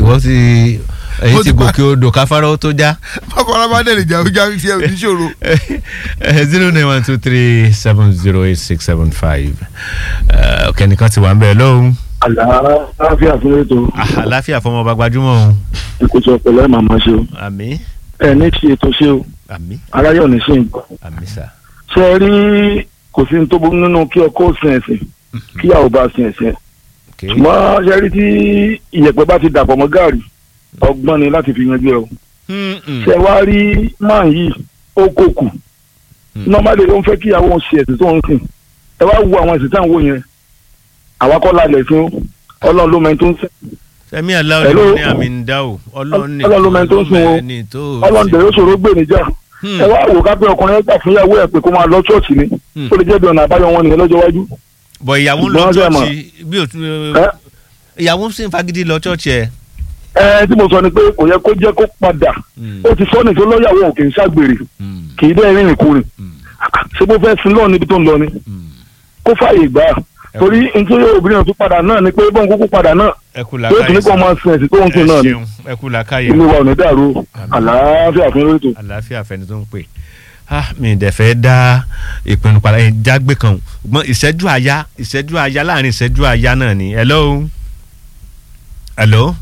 ìwọ ti èyí Ó ti ti pa- gòkè odò káfárá ó tó já bákan bá dẹ̀ lè jà ọjà sí ẹ̀ oníṣòro. zero nine one two three seven zero eight six seven five kẹ́nìkan ti wà ń bẹ̀ lóhùn àlàáfíà fún ètò àláfíà fọmọ ọba gbajúmọ̀ òun ìkóso ọpọlọ ẹ màmá ṣe o àmì ẹ ní ti ètò ṣe o àmì aráyọ ní sí nǹkan àmì sà ṣe é rí kò sí ní tó burú nínú kí ọkọ sin ẹ̀sìn kí ìyàwó bá sin ẹ̀sìn ok ṣùgbọ́n ṣe rí tí ìyẹ̀pẹ̀ bá ti dàpọ̀ mọ́ gààrí ọgbọ́n ni láti fi yanjú ẹ o Hmm, hmm. ṣe wá rí máà yìí ó kó kù nọ́màdé ló ń fẹ́ kí ìyàwó òun ṣe ẹ̀sìn tó ń sìn ẹ wá wo àwọn ẹ̀sìn táwọn wò yẹn àwa kọ́ lálẹ́ fún ọlọ́run ló mẹ́ni tó ń sìn sẹ́mi aláwọ̀ Hello? ní àmì ń dá o ọlọ́run ní Ọlọ́run ló mẹ́ni tó ń sìn o. ní tó ọlọ́run dẹ̀ yóò ṣòro gbè níjà Hmm. ẹ wá wò ká pé ọkùnrin ẹgbà fún ìyàwó ẹ pé kó máa lọ ṣọ́ọ̀ṣì ni Hmm. ó lè jẹ́ bí ọ̀nà àbáyọ wọn nìyẹn lọ́jọ́ iwájú. bọ̀ ìyàwó ń lọ Ṣùgbọ́n ṣe mọ̀. chọ́ọ̀chì bí o tún ẹ ìyàwó ń sìn fagídí lọ chọ́ọ̀chì ẹ̀ ẹ tí mo sọ ni pé kò yẹ kó jẹ́ kó padà Hmm. ó ti sọ ní tó lọ́yàwó òkè ń ṣàgbèrè Hmm. kì í dẹ́ rìnrìn kúrin Hmm. ṣé bó fẹ́ sin lọ́ọ̀ níbi tó ń lọ ni Hmm. kó fààyè gbà á torí nítorí obìnrin náà tún padà náà ni pé bọ́n kúkú padà náà ẹ kú pé ó tún ní kó làákàyè máa sin ẹ̀sìn tó ń ẹ sìn náà ni ṣeun ẹ kú làákàyè ilé wa ò ní dàrú o. àlàáfíà fún lórí ètò. àlàáfíà fẹni tó ń pè ah mi ì dẹ̀ fẹ́ dá ìpinnu padà ẹ̀ jágbe kan gbọ́n ìṣẹ́jú àyá ìṣẹ́jú àyá láàrin ìṣẹ́jú àyá náà ni hello hello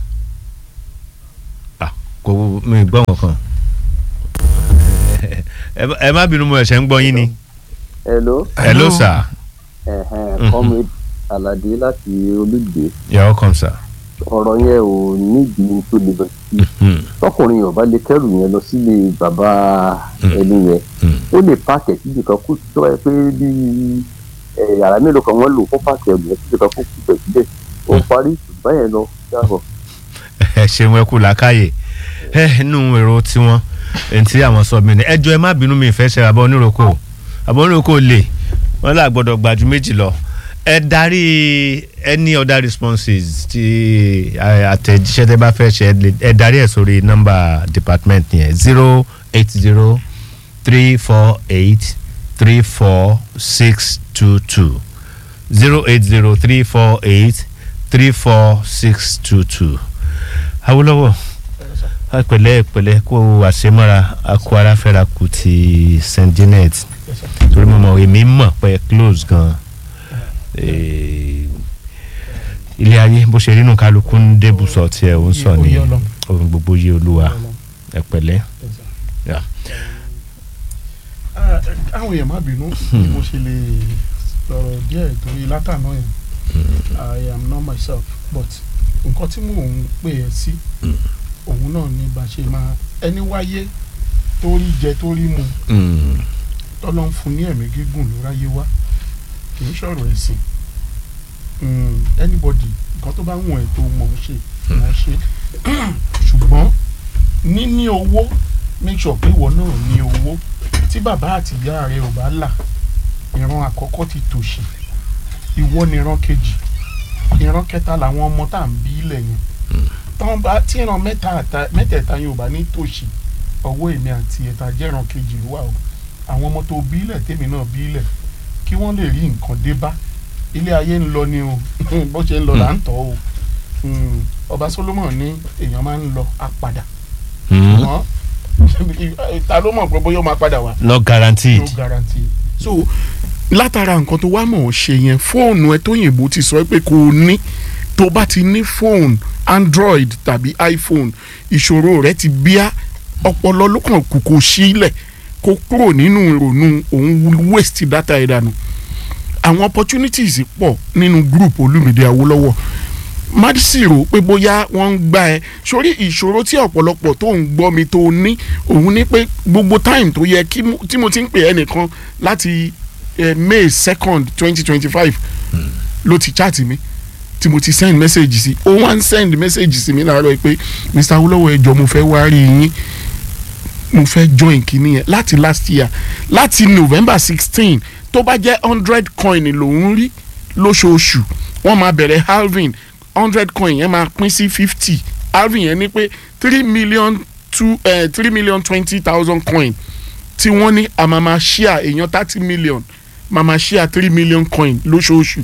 ah kò mi ì gbọ́ wọn kan ẹ má- ẹ má bínú mo ẹ̀ṣẹ̀ ń gbọ́ yín ni hello hello sir ẹ̀hẹ̀n comrade alade láti olùgbé you're welcome sir. ọ̀rọ̀ yẹn ò nídìí tó le lọ sí Hmm. tọkùnrin yóò bá lè kẹrù yẹn lọ sílé bàbá ẹni yẹn Hmm. ó lè pààkì síbi kan kó tó ẹ pé bí ẹ, yàrá mélòó kan wọ́n lò fún pààkì ẹ̀bùn síbi kan kó kú bẹ̀ síbẹ̀ ó parí báyẹn lọ dáàbọ̀. ẹ ṣeun ẹ kú làákàyè ẹ nínú èrò tiwọn ẹni tí àwọn sọ mí ni ẹjọ ẹ má bínú mi ìfẹ́ ṣe àbọ̀ oníròkò àbọ̀ oníròkò lè wọ́n là gbọ́dọ̀ gbàjú méjì lọ ẹ darí any other responses tí ẹ, àtẹ̀jíṣẹ́ tẹ́ bá fẹ́ ṣe ẹ lè- ẹ darí ẹ̀ sórí nọ́mbà department yẹn zero eight zero three four eight three four six two two zero eight zero three four eight three four six two two awolowo pẹ̀lẹ́ pẹ̀lẹ́ kó àṣemọ́ra akó aráfẹ́ra kù ti st janet torí mo mọ̀ èmi mọ̀ pé close gan Eh, ilé ayé bó ṣe rínú kálukú ń débùsọ̀ tiẹ̀ ó ń sọ ní Oyè Ọlọ́run. ohun gbogbo yé olúwa ẹ pẹ̀lẹ́ Yeah. Ah, àwọn èèyàn má bínú bí mo ṣe lè sọ̀rọ̀ díẹ̀ torí látàná yẹn I am not myself but nǹkan tí mò ń pè ẹ́ sí òun náà ni bá ṣe máa ẹni wáyé torí jẹ torí mu Mm. tọ́lọ́ ń fún ní ẹ̀mí gígùn ló ráyé wá kì í ṣọ̀rọ̀ ẹ̀sìn Mm, anybody nǹkan tó bá wù ẹ́ tó mọ̀ ń ṣe mọ̀ ń ṣe ṣùgbọ́n níní owó make sure pé ìwọ náà ní owó tí bàbá àti ìyá rẹ ò bá là ìran àkọ́kọ́ ti tòṣì ìwọ ni ìran kejì ìran kẹta làwọn ọmọ tá à ń bí ilẹ̀ yẹn tán bá tí ìran mẹ́ta àta- mẹ́tẹ̀ẹ̀ta yẹn ò bá ní tòṣì ọwọ́ èmi àti ẹ̀ta jẹ́ ìran kejì ló wà o àwọn ọmọ tó bí ilẹ̀ tèmi náà bí ilẹ̀ kí wọ́n lè rí nǹkan dé bá ilé ayé ń lọ ni o bó ṣe ń lọ là ń tọ́ o Mm, ọba Solomon ní èèyàn máa ń lọ apàdà Mm. ṣùgbọ́n ta ló mọ̀ pé bóyá ó máa padà wá not guaranteed. no guarantee. so látara nǹkan tó wá mọ̀ ọ́ ṣe yẹn fóònù ẹ tó yìnbó ti sọ pé kò ní tó bá ti ní fóònù android tàbí iphone ìṣòro rẹ ti bíá ọpọlọ ló kàn kù kò sílẹ̀ kó kúrò nínú ìrònú òun waste data ẹ̀ dànù àwọn opportunities pọ̀ nínú group Olúmídé Awólọ́wọ̀ má sì rò pé bóyá wọ́n ń gbá ẹ sórí ìṣòro tí ọ̀pọ̀lọpọ̀ tó ń gbọ́ mi tó ní òun ní pé gbogbo time tó yẹ kí mo- tí mo ti ń pè ẹnìkan láti eh, May second twenty twenty five ló ti chat mi tí mo ti send message sí ó wá ń send message sí mi láàárọ̀ pé Mr. Awólọ́wọ̀ ẹ jọ̀ọ́ mo fẹ́ wá rí yín mo fẹ́ join kínní yẹn láti last year láti November sixteen tó bá jẹ́ hundred coin lòún rí lóṣooṣù wọ́n máa bẹ̀rẹ̀ halving hundred coin yẹn máa pín sí fifty halving yẹn ní pé three million two three million twenty thousand coin tí wọ́n ní àmàmà share èèyàn thirty million màmá share three million coin lóṣooṣù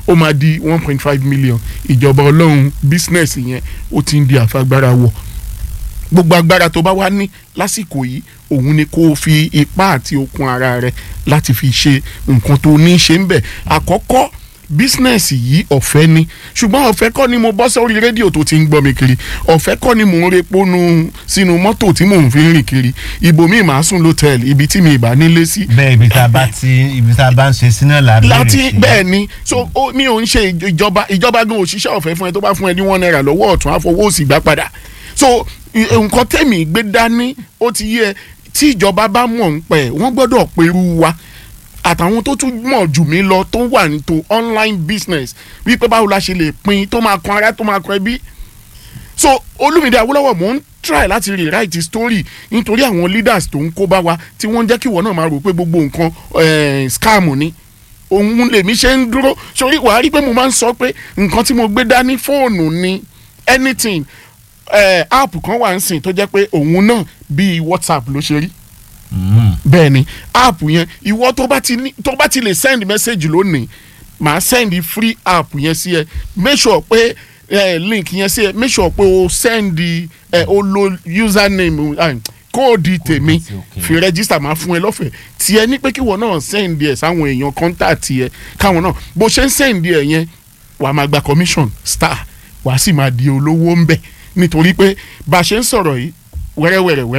ó máa di one point five million ìjọba ọlọ́run business yẹn ó ti ń di àfagbára wọ̀ gbogbo agbára tó bá wá ní lásìkò yìí òun ni kó o fi ipá àti okun ara rẹ láti fi ṣe nǹkan tó ní í ṣe ń bẹ̀ àkọ́kọ́ bísínẹ́sì yìí ọ̀fẹ́ ni ṣùgbọ́n ọ̀fẹ́ kọ́ ni mo bọ́ sórí rédíò tó ti ń gbọ́ mi kiri ọ̀fẹ́ kọ́ ni mò ń repo nu sínú mọ́tò tí mò ń fi rìn kiri ibòmíì màá sùn lọ́tẹ̀ẹ̀lì ibi tí mi ì bá nílé sí bẹ́ẹ̀ ibi tá a bá ti ibi tá a bá ń ṣe sí náà là á bẹ̀rẹ̀ láti sí. bẹ́ẹ̀ ni so ó mi ò ń ṣe ìjọba ìjọba gan òṣìṣẹ́ ọ̀fẹ́ fún ẹ tó bá fún ẹ ní one naira lọ́wọ́ ọ̀tún àfọwọ́ òsì gbà padà so i- nǹkan tẹ̀mí gbé dání ó ti yẹ tí ìjọba bá mọ̀ ń pẹ́ wọ́n gbọ́dọ̀ perú wa àtàwọn tó tún mọ̀ jù mí lọ tó wà ní to online business wípé báwo la ṣe lè pín tó máa kan ara tó máa kan ẹbí so olúmídé awólọ́wọ̀ mò ń try láti rewrite story nítorí àwọn leaders tó ń kó bá wa tí wọ́n ń jẹ́ kí ìwọ náà máa rò pé gbogbo nǹkan eh, scam ni òun lèmi ṣe ń dúró sórí wàá rí pé mo máa ń sọ pé nǹkan tí mo gbé dání fóònù ni anything eh, app kan wà ń sìn tó jẹ́ pé òun náà bíi whatsapp ló ṣe rí Mm. bẹ́ẹ̀ ni app yẹn ìwọ tó bá ti ní tó bá ti lè send message lónìí màá send free app yẹn sí ẹ make sure pé eh, link yẹn sí ẹ make sure pé o send eh, o lo username eh, kóòdì tèmi sí, okay. fi register máa fún ẹ lọ́fẹ̀ẹ́ tiẹ̀ ní pé kíwọ náà send ẹ sáwọn èèyàn contact ẹ káwọn náà bó ṣe ń send ẹ yẹn wàá máa gba commission star wàá sì máa di olówó ń bẹ̀ nítorí pé bá a ṣe ń sọ̀rọ̀ yìí wẹ́rẹ́wẹ́rẹ́ wẹ́rẹ́